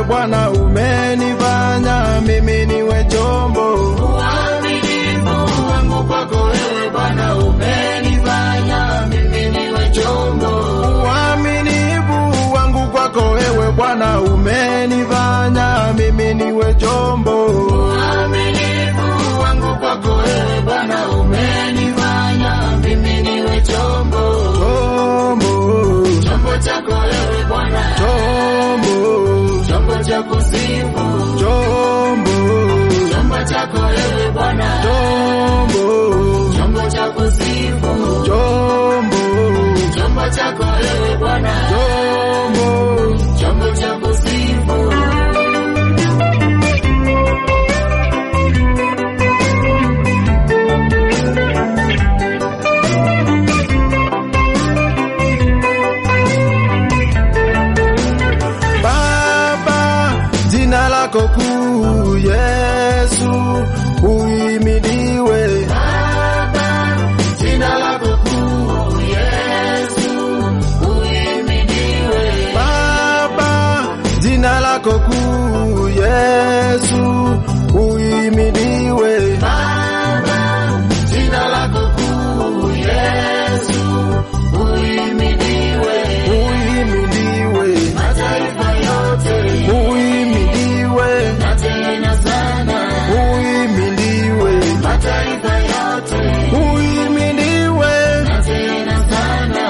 Bwana umenifanya mimi niwe chombo. Uaminifu wangu kwako wewe Bwana umenifanya mimi niwe chombo. Uaminifu wangu kwako wewe Bwana umenifanya mimi niwe chombo. Uaminifu wangu kwako wewe Bwana umenifanya mimi niwe chombo. Chombo, Chombo chako wewe Bwana, chombo, chombo cha kusifu. chombo, Chombo chako wewe Bwana, chombo, chombo cha kusifu. chombo, Chombo chako wewe Bwana, chombo. chombo cha kusifu. Baba, jina lako kuu Yesu uimidiwe. Baba, jina lako kuu Yesu uhimidiwe. Baba, jina lako kuu Yesu uimidiwe. Baba, jina lako kuu Yesu uhimidiwe. Uimidiwe, Mataifa yote uimidiwe, na tena sana, uimidiwe, mataifa yote uimidiwe. na tena sana.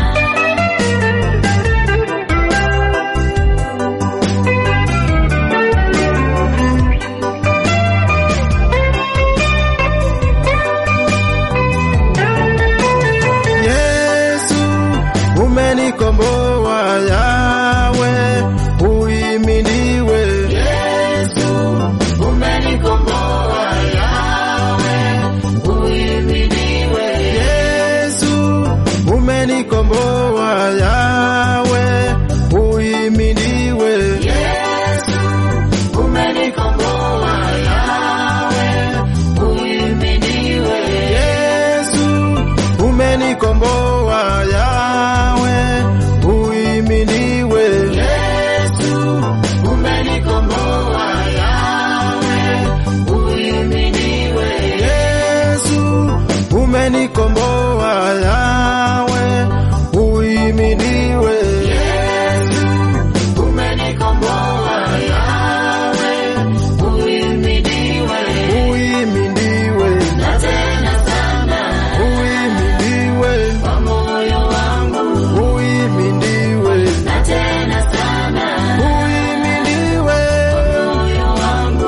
Yesu umenikomboa, yawe uimidiwe. Yesu umenikomboa, Yawe uhimidiwe. Yesu umenikomboa, yawe uimidiwe. Yesu umenikomboa, Yawe uhimidiwe. Yesu umenikomboa, yawe uimidiwe. Yesu umenikomboa, Yawe uhimidiwe. Yesu umenikomboa, yawe uimidiwe. Yesu umenikomboa, Yawe uhimidiwe. Uimidiwe, Na tena sana uimidiwe, kwa moyo wangu, uimidiwe, na tena sana uimidiwe. moyo wangu.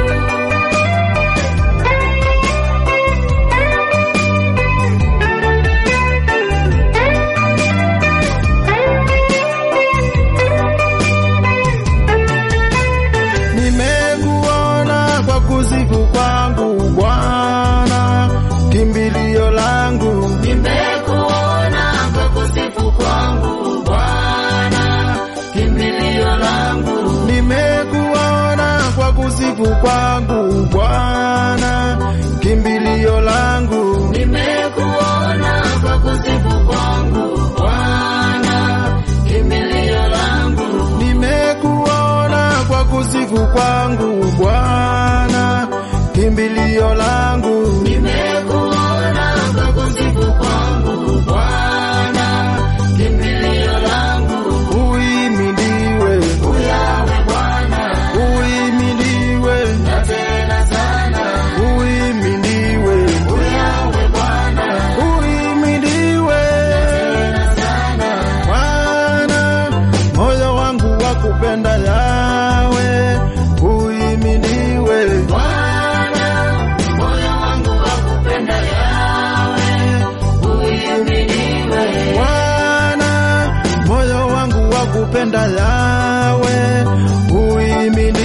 Nimekuona kwa kusifu kwangu Bwana, kimbilio langu. Nimekuona kwa kusifu kwangu Bwana, kimbilio langu. Nimekuona kwa kusifu kwangu Bwana, kimbilio langu. Nimekuona kwa kusifu kwangu Bwana, kimbilio langu. Nimekuona kwa kusifu kwangu Bwana, kimbilio langu. Nimekuona kwa kusifu kwangu Bwana, kimbilio langu. Uimidiwe, Uyawe Bwana, uimidiwe, na tena sana. uimidiwe, Uyawe Bwana, uimidiwe. tena sana. Bwana, moyo wangu wakupenda yawe, uimidiwe. Bwana, moyo wangu wakupenda Yawe, uhimidiwe. Bwana, moyo wangu wakupenda yawe, uimidiwe.